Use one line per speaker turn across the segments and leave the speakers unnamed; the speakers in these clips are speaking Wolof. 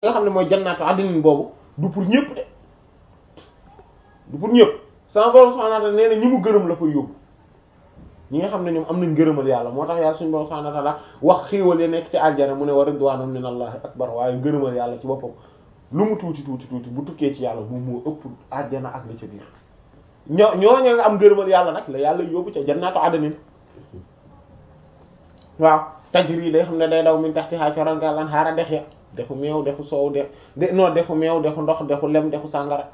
nga xam ne mooy jannaatu adnin boobu du pour ñëpp de du pour ñëpp sama borom subhanahu wa ta'ala nee na ñi mu gërëm la fa yóbbu ñi nga xam ne ñoom am nañ gërëmal yàlla moo tax yàlla suñu borom subhanahu wa ta'ala wax xéewal yi nekk ci aljana mu ne wa ridwanun minallahi akbar waaye gërëmal yàlla ci boppam lu mu tuuti tuuti tuuti bu tukkee ci yàlla moom moo ëpp aljana ak la ca biir ñoo ñooñu nga am gërëmal yàlla nag la yàlla yóbbu ca jannaatu adnin waaw tajri day xam ne day daw min tahtiha corangal an xaara dex ya dexu meew dexu soow de de non dexu meew dexu ndox dexu lem dexu sàngara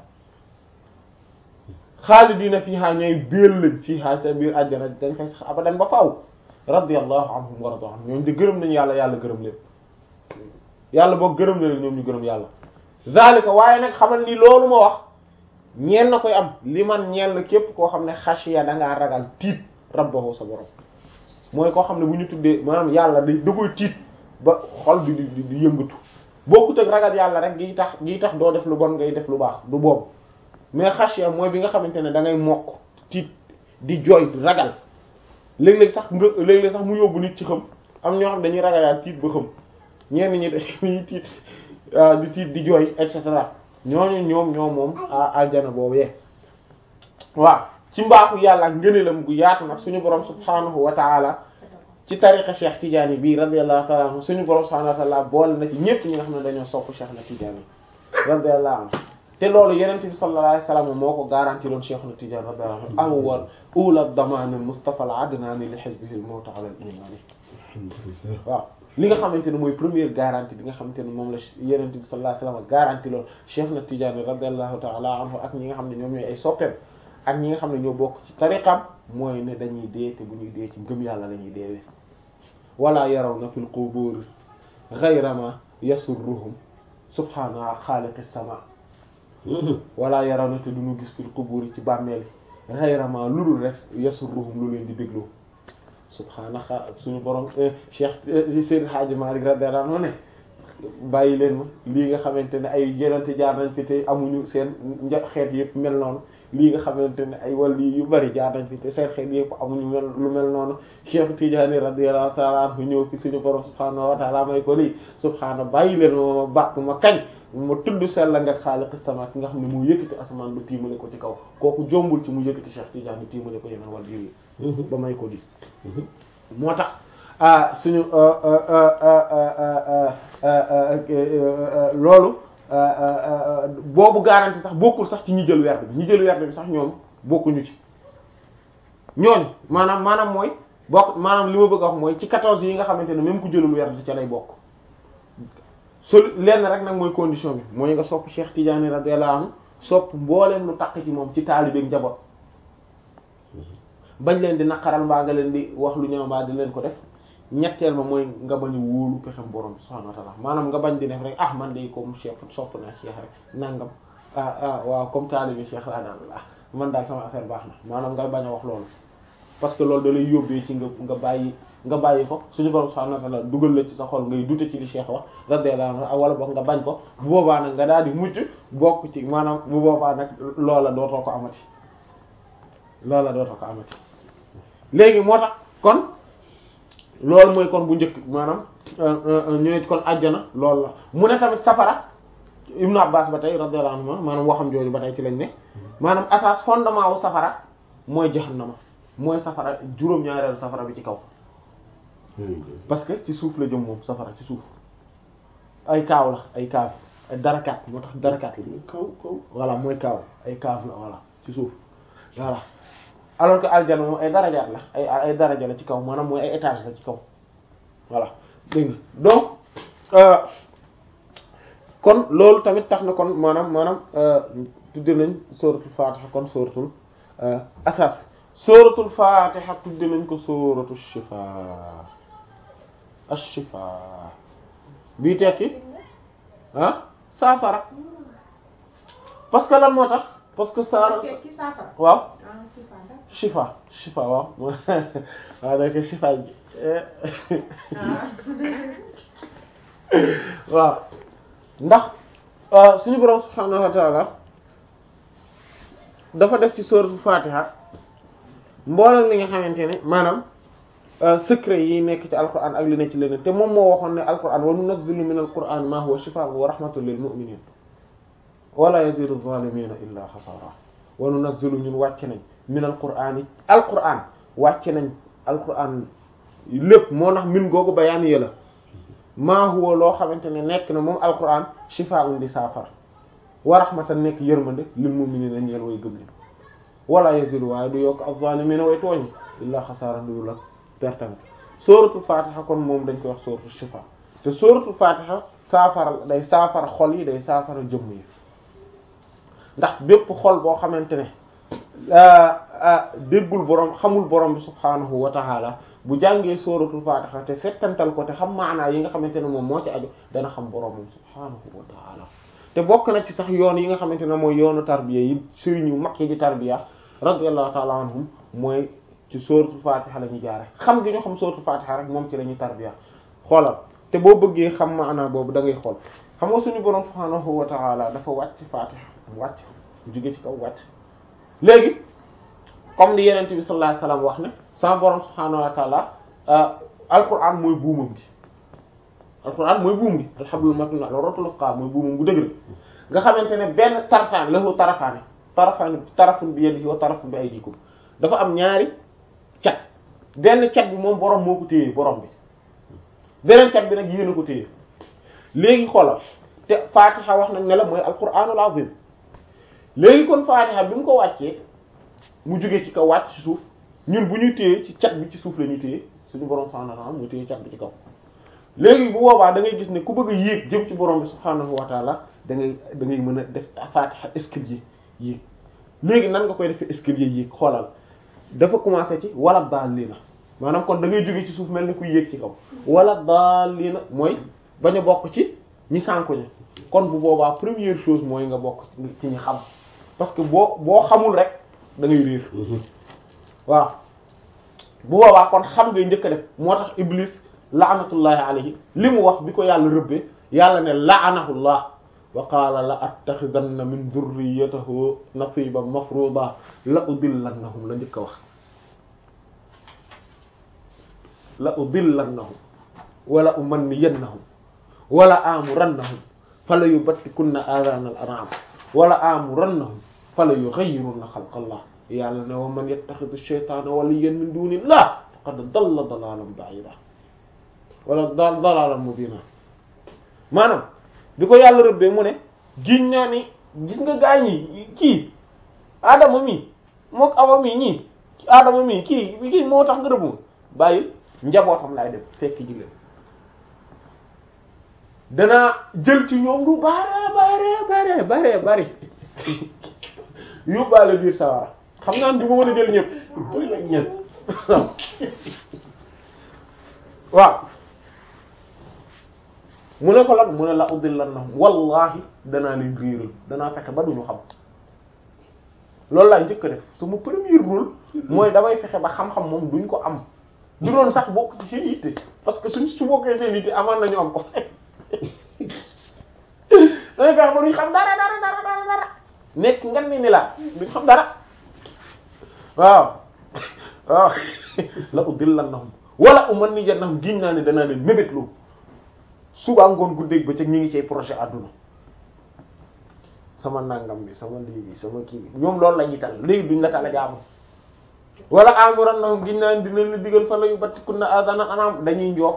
xaalidina fiha ñooy béel lañ fiha ca biir àjjana dañ fay sax abadan ba faaw radiyallahu anhum wa radu anhum ñoom di gërëm nañu yàlla yàlla gërëm leen yàlla boo gërëm na leen ñoom ñu gërëm yàlla zalika waaye nag xamal ni loolu ma wax ñeen na koy am li man ñeel na képp koo xam ne xashiya da ngaa ragal tiit rabbahu sa borom mooy koo xam ne bu ñu tuddee maanaam yàlla da da koy tiit ba xol bi di di yëngatu bokkut ak ragal yàlla rek gi tax gi tax doo def lu bon ngay def lu baax du boobu mais xashiya mooy bi nga xamante ne da ngay mokk tiit di jooy ragal léeg-léeg sax nga léeg-léeg sax mu yóbbu nit ci xam am ñoo xam dañuy ragal yàlla tiit ba xam ñenn ñi dañuy tiit di tiit di jooy et cetera ñooñu ñoom ñoom moom aljana boobu yee waaw ci mbaaxu yàlla ak ngëneelam gu yaatu nag suñu borom subhanahu wa taala ci tariqa Cheikh Tidiane bi radiyallahu ta'ala anhu suñu borom subhanahu wa taala boole na ci ñépp ñi nga xam ne dañoo sopp Cheikh na Tidiane radiyallahu anhu te loolu yenente bi sallallahu alayhi wasallam moo ko garanti loon Cheikh na Tidiane radiyallahu anhu awwal ula damaan al-Mustafa al-adnani li hizbihi al-mawt ala al-iman waaw li nga xamante ne mooy première garantie bi nga xamante ne moom la yenente bi sallallahu alayhi wasallam garanti loon Cheikh na Tidiane radiyallahu ta'ala anhu ak ñi nga xam ne ñoom ñooy ay soppeem ak ñi nga xam ne ñoo bokk ci tariqam mooy ne dañuy dee te bu ñuy dee ci ngëm yàlla la ñuy deewee wala yarawna fil qubur ghayra ma yasurruhum subhana xaaliqis sama wala yarawna te duñu gis fil qubur ci bàmmeel ghayra ma lu dul rek yasurruhum lu leen di bégloo subhana xa suñu borom Cheikh Seydil Hadji Malick radiyallahu anhu ne bàyyi leen ma lii nga xamante ne ay jëlante jaar nañ fi te amuñu seen nja xeet yëpp mel noonu lii nga xamante ne ay wàllu yu bari jaar nañ fi te seen xeet yëpp amuñu mel lu mel noonu Cheikh Tidiane radiyallahu ta'ala anhu ñëw fi suñu borom subhaanahu wa ta'ala may ko lii subhaana bàyyi leen ma ma bàkk ma kañ ma tudd sell nga xaaliqi sama ki nga xam ne mu yëkkati asamaan ba tiimale ko ci kaw kooku jombul ci mu yëkkati Cheikh Tidiane tiimale ko yeneen wàllu yi ba may ko di moo tax ah suñu loolu boobu garanti sax bokkul sax ci ñi jël werd bi ñi jël werd bi sax ñoom bokkuñu ci ñooñ maanaam maanaam mooy bokk maanaam li ma bëgg a wax mooy ci quatorze yi nga xamante ne même ku jëlul werd ca lay bokk so lenn rek nag mooy condition bi mooy nga sopp Cheikh Tidiane radiyallahu anhu sopp mbooleem lu takk ci moom ci taalibeek njaboot bañ leen di naqaral mbaa nga leen di wax lu ñaaw mbaa di leen ko def ñetteel ma mooy nga bañ a wóolu pexem borom subhanahu wa ta'ala maanaam nga bañ di def rek ah man de comme Cheikh sopp naa Cheikh rek nangam ah ah waaw comme taalibi Cheikh laa daal ah man daal sama affaire baax na maanaam nga bañ a wax loolu parce que loolu da lay yóbbee ci nga nga bàyyi nga bàyyi ko suñu borom subhanahu wa ta'ala dugal la ci sa xol ngay dute ci li Cheikh wax radiyallahu anhu wala boog nga bañ ko bu boobaa nag nga daal di mujj bokk ci maanaam bu boobaa nag loola dootoo ko amati loola dootoo ko amati léegi moo tax kon loolu mooy kon bu njëkk maanaam ñu ne kon àjjana loolu la mu ne tamit safara Ibnu Abbas ba tey radiyallahu anhu maanaam waxam jooju ba tey ci lañ ne maanaam asas fondement wu safara mooy jahannama mooy safara juróom-ñaareelu safara bi ci kaw parce que ci suuf la jëm moom safara ci suuf ay kaaw la ay kaaw ay darakaat moo tax darakaat la
kaw kaw
voilà mooy kaaw ay kaaw la voilà ci suuf voilà alors que aljana moom ay darajaat la ay ay daraja la ci kaw maanaam mooy ay étage la ci kaw voilà dégg nga donc kon loolu tamit tax na kon maanaam maanaam tudde nañ sóoratul fatiha kon sóoratul asas sóoratul fatiha tudde nañ ko sóoratul shifa ash-shifa bii tekki ah saafara parce que lan moo tax parce que saara waaw shifa shifa waaw waaw dak shifa ji waaw ndax suñu borom subhanahu wa ta'ala dafa def ci suratul fatiha mboolem li nga xamante ne maanaam secret yi nekk ci alquran ak li nekk ci leneen te moom moo waxoon ne alquran wa nunazzilu min alquran ma huwa shifaa'un wa rahmatun lil mu'minin wala yazidu zalimina illa xasara wa nunazzilu ñun wàcc nañ min alquran yi alquran wàcc nañ alquran lépp moo tax min googu bayaan yi la maa huwa loo xamante ne nekk na moom alquran shifaa'un di saafara wa rahmatan nekk yërmande lil mu'minina ñeel way gëm ni wala yazidu waaye du yokk az-zalimina way tooñ illa xasara du la pertanga sóoratul fatiha kon moom dañ koy wax sóoratul shifa te sóoratul fatiha saafara day saafara xol yi day saafara jëmm yi ndax bépp xol boo xamante ne déggul borom xamul borom bi subhaanahu wa ta'ala bu jàngee sóoratul fatiha te settantal ko te xam maanaa yi nga xamante ne moom moo ci aju dana xam boromam subhaanahu wa ta'ala te bokk na ci sax yoon yi nga xamante ne mooy yoonu tarbiya yi sëriñ yu mag yi di tarbiya radiyallahu ta'ala anhum mooy ci sóoratul fatiha la ñuy jaare xam gi ñu xam sóoratul fatiha rek moom ci la ñuy tarbiya xoolal te boo bëggee xam maanaa boobu da ngay xool xam nga suñu borom subhaanahu wa ta'ala dafa wàcc fatiha wàcc jóge ci kaw wàcc léegi comme ni yenente bi sallallahu alayhi wasallam wax ne sama borom subhaanahu wa ta'ala alquran mooy buumam gi alquran mooy buum gi alhablul matin al-urwatul wuthqa mooy buumam gu dëgër nga xamante ne benn tarafaan lahu tarafaani tarafaan tarafun bi yadihi wa tarafun bi aydikum dafa am ñaari cat benn cat bi moom borom moo ko téye borom bi beneen cat bi nag yéen a ko téye léegi xoolal te Fatiha wax nag ne la mooy alquranul azim léegi kon Fatiha bi mu ko wàccee mu jógee ci kaw wàcc ci suuf ñun bu ñu téye ci cat bi ci suuf la ñu téye suñu borom subhanahu wa ta'ala mu téye cat bi ci kaw léegi bu boobaa da ngay gis ne ku bëgg a yéeg jëm ci borom bi subhanahu wa ta'ala da ngay da ngay mën a def Fatiha escalier yéeg léegi nan nga koy defee escalier yéeg xoolal dafa commencé ci wala daalina maanaam kon da ngay jóge ci suuf mel ni kuy yéeg ci kaw wala daalina mooy bañ a bokk ci ñi sànku ñi kon bu boobaa première chose mooy nga bokk ci ñi xam parce que boo boo xamul rek da ngay réer waaw bu boobaa kon xam ngay njëkk a def moo tax iblis laanatullahi alayhi li mu wax bi ko yàlla rëbbee yàlla ne laanahullah wa qaala la attaxidanna min durriyatihi nasiban mafruda la udillannahum la njëkk a wax la udillannahum wala umanniyannahum wala amurannahum fala yubattikunna adana al an'am wala amurannahum fala yughayyirunna xalqallah yàlla ne wa man yattaxidu shaytaana waliyyan min dunillah faqad dalla dalalan ba'ida wala da dalalan mubina maanaam bi ko yàlla rëbbee mu ne giñ naa ni gis nga gaañ yi kii Adama mi mook Awa mi ñii Adama mi kii kii moo tax nga rëbb ma bàyyi njabootam laay def fekk ji leen danaa jël ci ñoom lu bare bare bare bare bari yóbbaale biir sawara xam naa du ma mën a jël ñëpp ñëpp waaw mu ne ko lan mu ne la udillannahum wallahi danaa leen réeral danaa fexe ba duñu xam loolu laay njëkk a def sama premier rôle mooy damay fexe ba xam-xam moom duñ ko am du doon sax bokk ci seen yitte parce que suñ su bokkee seen yitte amaan nañu am ko damay fexe ba duñ xam dara dara dara dara dara nekk ngan ni ni laa duñ xam dara waaw waaw la udillannahum wala umanniyannahum giñ naa ne danaa leen mébét lu suba ngoon guddeeg bëccëg ñu ngi cay projet àdduna sama nangam bi sama lii bi sama kii bi ñoom loolu la ñuy tal léegi duñ la tal a jaamu wala amurannahum giñ naa ne dinañ la digal fa la yu battikunna adana anam dañuy njoof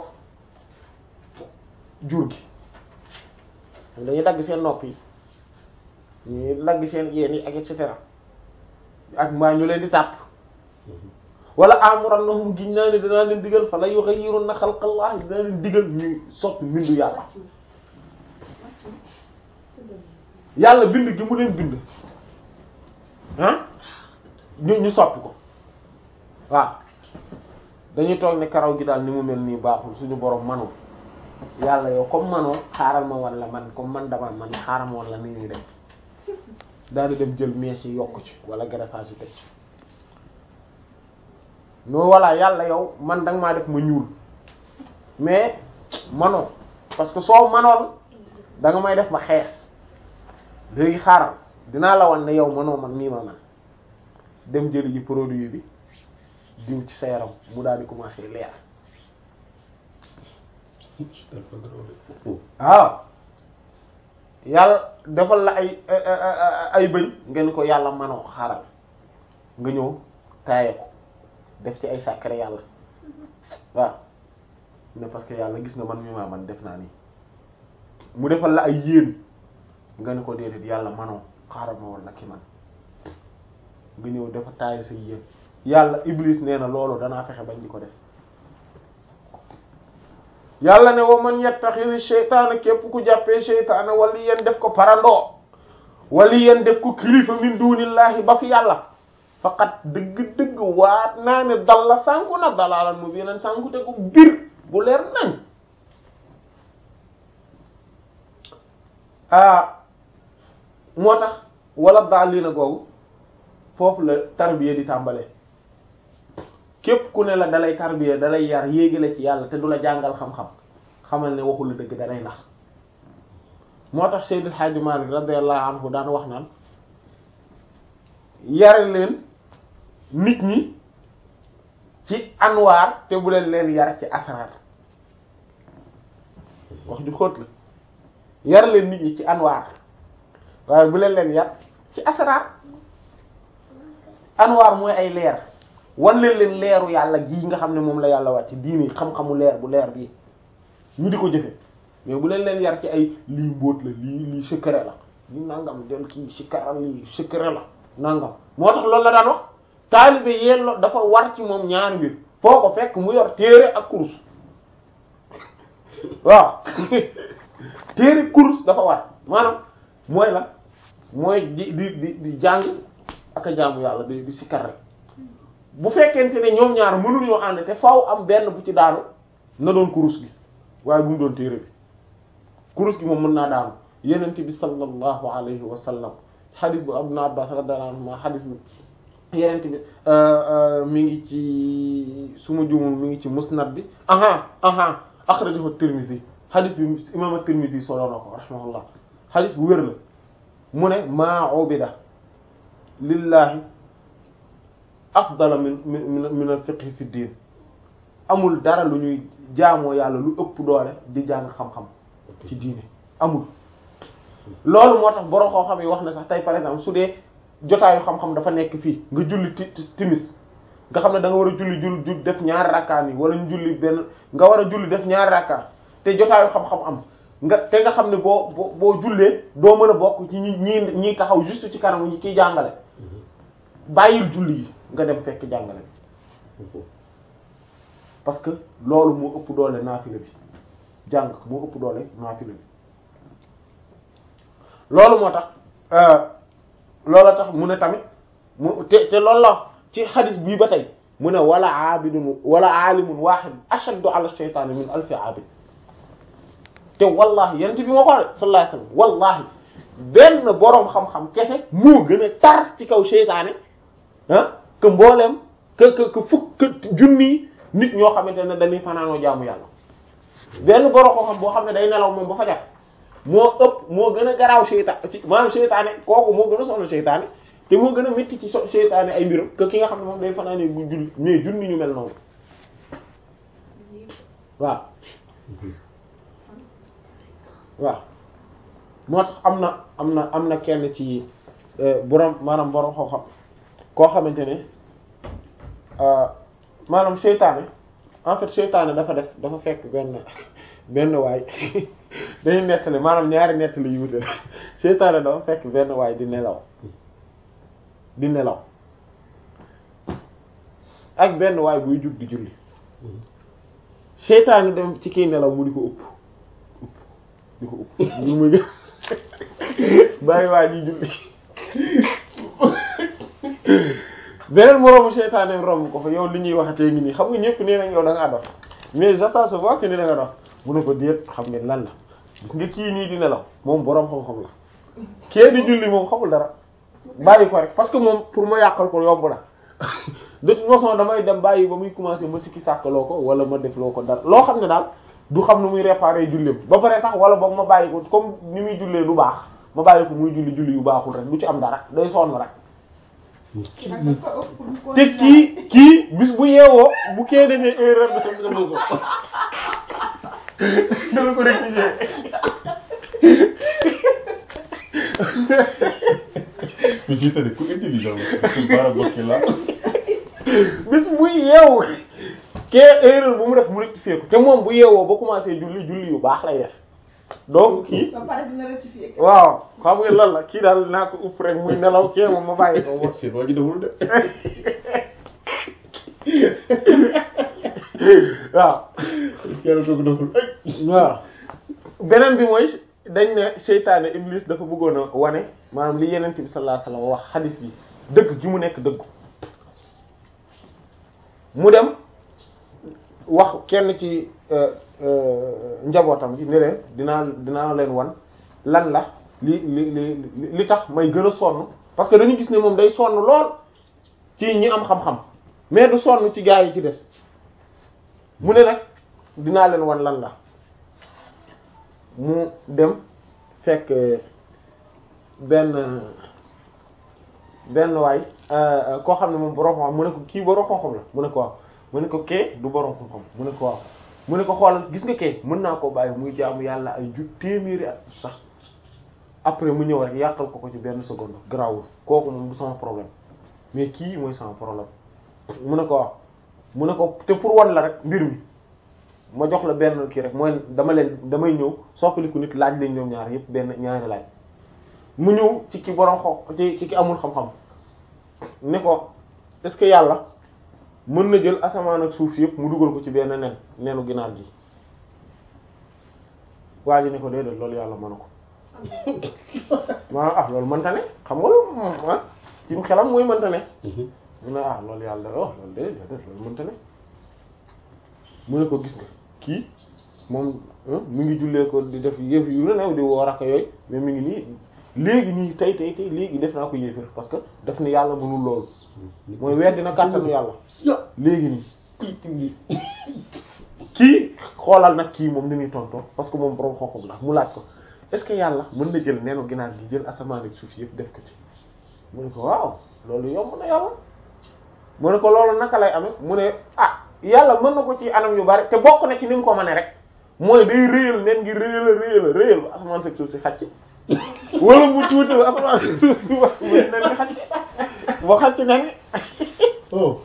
jur gi dañuy dagg seen nopp yi ñuy dagg seen yéen yi ak et cetera ak maa ñu leen di tàpp wala amurannahum giñ naa ne danaa leen digal fa la yughayyirunna xalqallah danaa leen digal ñuy soppi mbindu yàlla yàlla bind gi mu leen bind ah ñu ñu soppi ko waaw dañuy toog ne karaw gi daal ni mu mel nii baaxul suñu borom manul yàlla yow comme manoo xaaral ma wan la man comme man dama man xaaral ma wan la ni ñuy def daal di dem jël mèche yi yokk ci wala greffage yi teg ci non voilà yàlla yow man danga maa def ma ñuul mais manoo parce que soo manoon da nga may def ma xees léegi xaaral dinaa la wan ne yow manoo man nii ma man dem jëli ji produit bi diw ci sa yaram mu daal di commencer leer waaw yàlla defal la ay ay bëñ ngeen ko yàlla manoo xaaral nga ñëw taaye ko def ci ay sàkkare yàlla waaw ne parce que yàlla gis nga man mi maa man def naa nii mu defal la ay yéen nga ne ko déedéet yàlla manoo xaaral ma walla ki man nga ñëw dafa taaye sa yéen yàlla iblis nee na loolu danaa fexe bañ di ko def yàlla ne wa man yattaxiri seytaane képp ku jàppee seytaane wali yeen def ko parandoo wali yeen def ko kilifa min dunillahi ba fi yàlla faqat dëgg-dëgg waat naa ne dal la sànku na dalaalan mu yeneen sànku te ko bir bu leer nañ ah moo tax wala daal lii na googu foofu la tarbiya di tàmbalee képp ku ne la dalay tarbiya dalay yar yéegi la ci yàlla te du la jàngal xam-xam xamal ne waxul la dëgg dalay nax moo tax Seydil Hadji Malick radiyallahu anhu daan wax naan yare leen nit ñi ci anwaar te bu leen leen yar ci asrar wax ju xóot la yar leen nit ñi ci anwaar waaye bu leen leen yar ci asrar anwaar mooy ay leer wan leen leen leeru yàlla gii nga xam ne moom la yàlla wàcc diini xam-xamu leer bu leer bii ñu di ko jëfe mais bu leen leen yar ci ay lii mbóot la lii lii secret la lii nangam del kii sikaral lii secret la nangam moo tax loolu la daan wax taalibe yello dafa war ci moom ñaari mbir foo ko fekk mu yor téere ak kurus waaw téere kurus dafa war maanaam mooy la mooy di di di di jàng ak a jaamu yàlla di di sikkar rek bu fekkente ne ñoom ñaar mënuñoo ànd te faaw am benn bu ci daanu na doon kurus gi waaye bu mu doon téere bi kurus gi moom mën naa daanu yenente bi sallallahu alayhi wa sallam xadis bu Ibn Abbas radiyallahu anhuma xadis bu yenente bi mi ngi ci suma jumul mi ngi ci musnad bi aha aha akhrajahu Tirmidhi xadis bi imam at-Tirmidhi soloo na ko rahimahullah xadis bu wér la mu ne maa ubida lillahi afdala min min min al-fiqh fi diin amul dara lu ñuy jaamoo yàlla lu ëpp doole di jàng xam-xam ci diine amul loolu moo tax borom xoo xam yi wax na sax tey par exemple su dee jotaayu xam-xam dafa nekk fii nga julli timis nga xam ne da nga war a julli jull ju def ñaari rakkaan yi wala ñu julli benn nga war a julli def ñaari rakkaan te jotaayu xam-xam am nga te nga xam ne boo boo boo jullee doo mën a bokk ci ñi ñi ñi taxaw juste ci kanamu ñi kiy jàngale bàyyil julli yi nga dem fekk jàngale parce que loolu moo ëpp doole naafila bi jàng moo ëpp doole naafila bi loolu moo tax loolu tax mu ne tamit mu te te loolu la ci xadis bii ba tey mu ne wala aabidun wala aalimun wahid ashaddu ala shaytaani min alfi aabid te wallahi yent bi moo ko sallallahu alayhi wasallam wallahi benn boroom xam-xam kese moo gën a tar ci kaw seytaane ah que mboolem que que que fukk junni nit ñoo xamante ne dañuy fanaanoo jaamu yàlla benn boroom xam-xam boo xam ne day nelaw moom ba fajar moo ëpp moo gën a garaaw seytaan ci maanaam seytaane kooku moo gën a soxla seytaane te moo gën a métti ci so seytaane ay mbiram que ki nga xam ne moom day fanaanee bu julli mais junni ñu mel noonu waaw waaw moo tax am na am na am na kenn ci borom maanaam borom xam-xam koo xamante ne maanaam seytaane en fait seytaane dafa def dafa fekk benn benn waay dañuy nettali maanaam ñaari nettali yu wute seytaane dafa fekk benn waay di nelaw di nelaw ak benn waay buy jug di julli seytaane dem ci kiy nelaw mu di ko ëpp ëpp di ko ëpp ñu muy gën bàyyi waay di julli beneen moroomu seytaane romb ko fa yow li ñuy waxatee ngi nii xam nga ñëpp nee nañ yow da ngaa dox mais ça se voit que ni da nga dox mu ne ko déet xam ngeen lan la gis nga kii nii di nelaw moom boroom xam-xam la kee di julli moom xamul dara bàyyi ko rek parce que moom pour ma yàqal ko yomb na de toute façon damay dem bàyyi ba muy commencer ma sikki sàkkaloo ko wala ma def loo ko dara loo xam ne daal du xam nu muy réparer julleem ba pare sax wala boog ma bàyyi ko comme ni muy jullee du baax ma bàyyi ko muy julli julli yu baaxul rek du ci am dara day sonn rek te kii kii bis bu yeewoo bu kee defee erreur dafa dana ko dana ko rectifier
mais fii tamit ku intelligent la ku baara bokki la
bis bu yeewu kee erreur bu mu def mu rectifier ko te moom bu yeewoo ba commencé julli julli yu baax lay def donc kii
ba pare dina rectifier.
waaw xam nga lan la kii daal naa ko upp rek muy nelaw kee moom ma bàyyi ko
seen seen waa ji deful de
waaw
yàlla doo ko deful ay
waaw beneen bi mooy dañ ne seytaane iblis dafa bëggoon a wane maanaam li yenent bi sallallahu alayhi wasallam wax xadis bi dëgg gi mu nekk dëgg mu dem wax kenn ci euh, euh, njabootam gi ne leen dinaa dinaa leen wan lan la li li li li tax may gën a sonn parce que dañu gis ne moom day sonn lool ci ñi am xam-xam mais du sonn ci gaa yi ci des mu ne nag dinaa leen wan lan la mu dem fekk benn benn waay koo xam ne moom borom xam mu ne ko kii borom xam-xam la mu ne ko waaw mu ne ko kee du borom xam-xam mu ne ko waaw mu ne ko xoolal gis nga kee mën naa koo bàyyi muy jaamu yàlla ay ju téeméeri at sax après mu ñëw rek yàqal ko ko ci benn seconde grawul kooku moom du sama problème mais kii mooy sama problème mu ne ko waaw mu ne ko te pour wan la rek mbir mi ma jox la benn kii rek mooy dama leen damay ñëw soppaliku nit laaj leen ñoom ñaar yépp benn ñaari laaj mu ñëw ci ki borom xo ci ci ki amul xam-xam ne ko est-ce que yàlla mën na jël asamaan ak suuf yépp mu dugal ko ci benn nen nenu ginaar gi waa ji ne ko déedéet loolu yàlla mën na ko maanaam ah loolu mënta ne xam nga loolu moom ah ci xelam mooy mënta ne mu ne ah loolu yàlla oh loolu déedéet déedéet loolu mënta ne mu ne ko gis nga kii moom mi ngi jullee ko di def yëf yu ne new di woor ak yooyu mais mi ngi nii léegi nii tey tey tey léegi def naa ko yéefir parce que daf ne yàlla mënul loolu mooy weddi na kàttanu yàlla léegi nii kii xoolal nag kii moom ni muy tontoo parce que moom borom xooxam la mu laaj ko est-ce que yàlla mën na jël neenu ginaar gi jël asamaan ak suuf yëpp def ko ci mu ne ko waaw loolu yomb na yàlla mu ne ko loolu naka lay amee mu ne ah yàlla mën na ko ci anam yu bari te bokk na ci ni mu ko mënee rek mooy day réyal nen ngi réyal a réyal a réyal ba asamaan ak suuf si xacc wala mu tuuti ba asamaan ak suuf si wax mu nen ngi xacc ba xacc nen
oh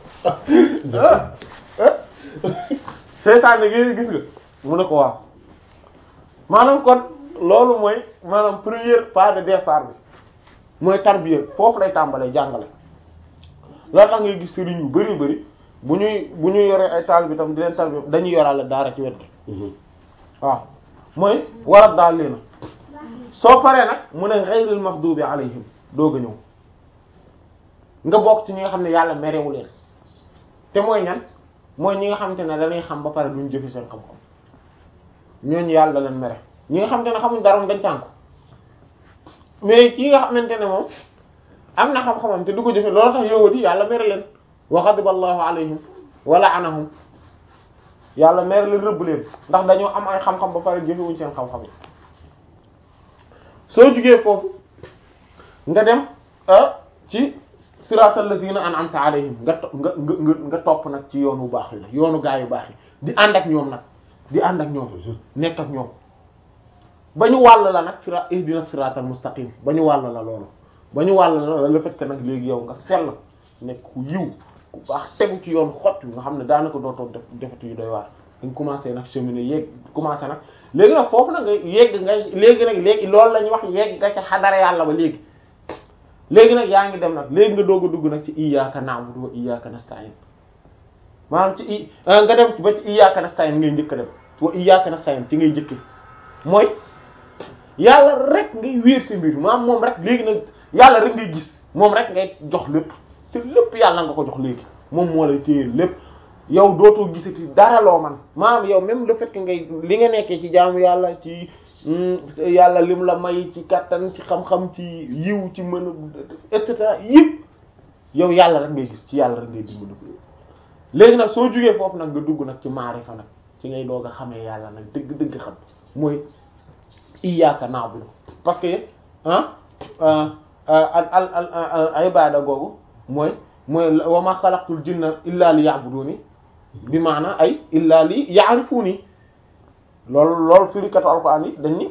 seytaane gi gis nga mu ne ko waaw maanaam kon loolu mooy maanaam première pas de départ bi mooy tarbiya foofu lay tàmbalee jàngale loolu tax ngay gis sëriñ yu bari bari bu ñuy bu ñuy yoree ay taal bi tam di leen tarbiya dañuy yoraale daara ci wet gi waaw mooy war a daal leena soo paree nag mu ne ghayril maghdubi alayhim doog a ñëw nga bokk ci ñi nga xam ne yàlla merewu leen te mooy ñan mooy ñi nga xamante ne dañuy xam ba pare duñ jëfi seen xam-xam ñooñu yàlla leen mere ñi nga xamante ne xamuñ dara moom dañ sànku mais ci nga xamante ne moom am na xam-xamam te du ko jëfe loolu tax yowat yi yàlla mere leen wa ghadiballahu alayhim wa la'anahum yàlla mere leen rëbb leen ndax dañoo am ay xam-xam ba pare jëfewuñ seen xam-xam yi soo jugee foofu nga dem ci siratal lazina an'amta alayhim nga to nga nga nga topp nag ci yoon wu baax yi yoonu gaa yu baax yi di ànd ak ñoom nag di ànd ak ñoom nekk ak ñoom ba ñu wàll la nag sira ihdina siratal mustaqim ba ñu wàll la loolu ba ñu wàll la le fait que nag léegi yow nga sell nekk ku yiw ku baax tegu ci yoon xott nga xam ne daanaka dootoo def defatu yu doy waar dañ commencé nag cheminer yéeg commencé nag léegi nag foofu nag nga yegg nga léegi nag léegi loolu la ñuy wax yegg nga ca xadara yàlla ba léegi léegi nag yaa ngi dem nag léegi nga doog a dugg nag ci iyyaka na'budu wa iyyaka nasta'in maanaam ci i nga dem ba ci iyyaka nasta'in ngay njëkk a dem wa iyyaka nasta'in ci ngay njëkk mooy yàlla rek ngay wéer si mbir maanaam moom rek léegi nag yàlla rek ngay gis moom rek ngay jox lépp te lépp yàlla nga ko jox léegi moom moo lay téye lépp yow dootoo gisati dara loo man maanaam yow même le fait que ngay li nga nekkee ci jaamu yàlla ci yàlla lim la may ci kattan ci xam-xam ci yiw ci mën a et cetera yëpp yow yàlla rek ngay gis ci yàlla rek ngay dimbali ko léegi nag soo jugee foofu nag nga dugg nag ci maarifa nag ci ngay doog a xamee yàlla nag dëgg-dëgg xam mooy iyyaka na'budu parce que ah al al al ibada googu mooy mooy wa ma xalaqtul jinna illa li ya'buduni bi maana ay illa li ya'rifuni loolu loolu firikatu alquran yi dañ ni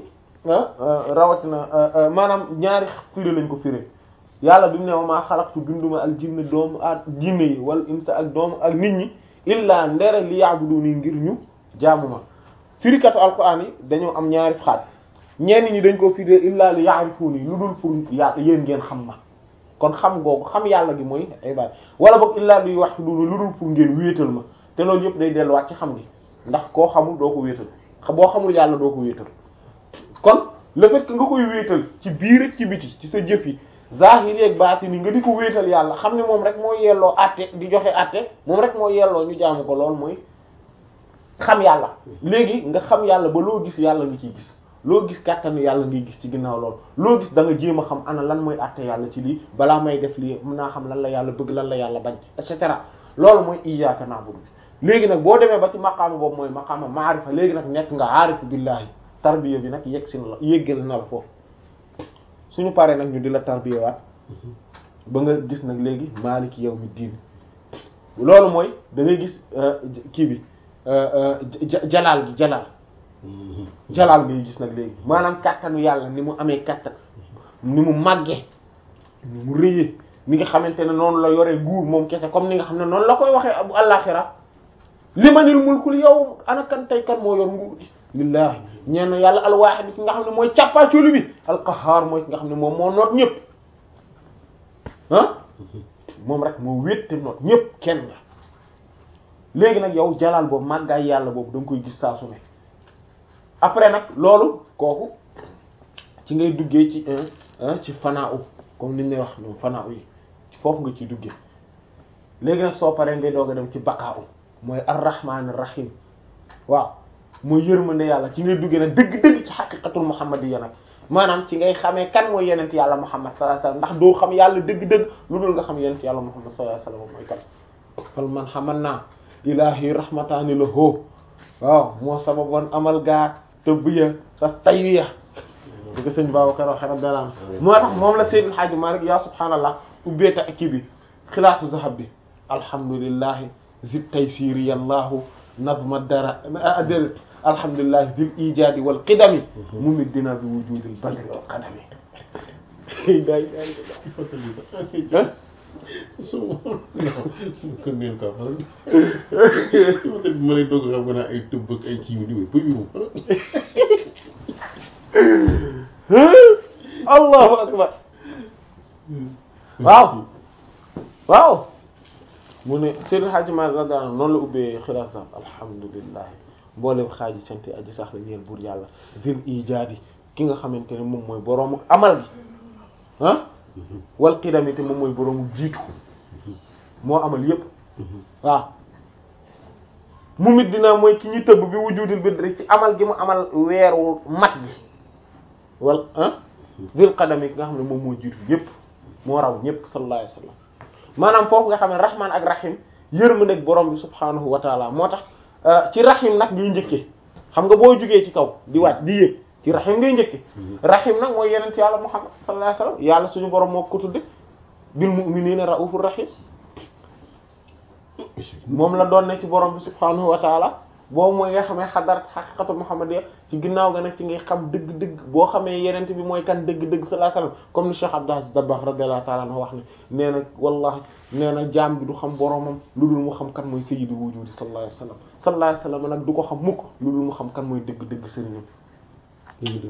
rawatina maanaam ñaari firi lañ ko firi yàlla bi mu ne wa maa xalaqtu binduma al jinne doomu ak jinne yi wal insa ak doomu ak nit ñi illaa ndere li ya'buduni ngir ñu jaamu ma firikatu alquran yi dañoo am ñaari xaaj ñenn ñi dañ ko firi illaa li ya'rifuni lu dul pour yàlla yéen ngeen xam ma kon xam googu xam yàlla gi mooy ibaad wala boog illaa li wahiduni lu dul pour ngeen wéetal ma te loolu yëpp day delluwaat ci xam gi ndax koo xamul doo ko wéetal boo xamul yàlla doo ko wéetal kon le fait que nga koy wéetal ci biir ak ci biti ci sa jëf yi zahiri ak baatini nga di ko wéetal yàlla xam ne moom rek moo yelloo àtte di joxe àtte moom rek moo yelloo ñu jaamu ko lool mooy xam yàlla léegi nga xam yàlla ba loo gis yàlla nga ciy gis loo gis kàttanu yàlla ngay gis ci ginnaaw lool loo gis da nga jéem a xam ana lan mooy àtte yàlla ci lii balaa may def lii mën naa xam lan la yàlla bëgg lan la yàlla bañ et cetera loolu mooy iyyaka na'budu léegi nag boo demee ba ci maqaama boobu mooy maqaama maarifa léegi nag nekk nga aarifu billahi tarbiya bi nag yegg si na la yéggal na la foofu suñu paree nag ñu di la tarbiya waat ba nga gis nag léegi maaliki yawmi diin loolu mooy da ngay gis kii bi jalaal gi jalaal jalaal ngay gis nag léegi maanaam kattanu yàlla ni mu amee kattan ni mu màggee ni mu rëyee ni nga xamante ne noonu la yoree nguur moom kese comme ni nga xam ne noonu la koy waxee bu àllaaxira limanil mulkul yow ana kan tey kan moo yor nguur gi lillahi ñeen yàlla alwaahid ki nga xam ne mooy càppaacolu bi alqahaar mooy ki nga xam ne moom moo noot ñëpp ah moom rek moo wétte noot ñëpp kenn la léegi nag yow jalaal boobu màggaay yàlla boobu da nga koy gis saa su ne après nag loolu kooku ci ngay duggee ci ci fanaa u comme ni ñu lay wax ñoom fanaa u yi ci foofu nga ciy duggee léegi nag soo paree ngay doog a dem ci baqaa u mooy arrahmanir rahim waaw mooy yërmande yàlla ci ngay duggee nag dëgg-dëgg ci xaqiqatul muhammadiyya nag maanaam ci ngay xamee kan mooy yenent yàlla muhammad sallallahu alayhi wasallam ndax doo xam yàlla dëgg-dëgg lu dul nga xam yenent yàlla muhammad sallallahu alayhi wasallam mooy kan fal man xaman naa ilahi rahmataani la hoo waaw moo sababoon amal gaa tëbbiya sas taywiya di ko sëñ Babacar waxe radiyallahu anhu moo tax moom la Seydil Hadji Malick yaa subhaanallah ubbeeta ak kii bi xilaasu zahab bi alhamdulillahi zid taysiri yallahu nazma dara adel alhamdulillahi zil ijadi wal qidami mu mit dina bi wujudil badri wal qadami day day
su ko neen quoi parce que peut-être ma lay doog xam nga naa ay tëbb ak ay kii di ba yu
allahu akbar waaw waaw mu ne Seydou Hadji Malick radiyallahu anhu noonu la ubbee xilaas daal alhamdulilah mboolem xaaji sant aji sax la ñeel buur yàlla zil ijaadi ki nga xamante ne moom mooy boroomu amal gi ah wal qidami te moom mooy boroomu jiitu moo amal yépp waaw mu mit dina mooy ki ñu tëbb bi wujudil bidri ci amal gi mu amal weeru mat bi wal ah zil qadami ki nga xam ne moom moo jiitu yépp moo raw ñépp sallallahu alayhi wasallam maanaam foofu nga xam ne rahman ak rahim yërmande ak borom bi subhanahu wa taala moo tax ci rahim nag ngay njëkkee xam nga boo jugee ci kaw di wàcc di yéeg ci rahim ngay njëkkee rahim nag mooy yenent yàlla muhammad sallallahu alayhi wasallam yàlla suñu borom moo ko tudde bil mu'minina raufur rahim moom la doon ne ci borom bi subhanahu wa taala boobu mooy nga xamee xadarat xaqiqatu muhammadiyya ci ginnaaw ga nag ci ngay xam dëgg-dëgg boo xamee yenent bi mooy kan dëgg-dëgg sallallahu alayhi wasallam comme ni Cheikh Abdou Aziz Dabakh radiyallahu ta'ala anhu wax ne nee na wallahi nee na jaam bi du xam boromam lu dul mu xam kan mooy sayyidul wujudi sallallahu alayhi wasallam sallallahu alayhi wasallam nag du ko xam mukk lu dul mu xam kan mooy dëgg-dëgg sëriñam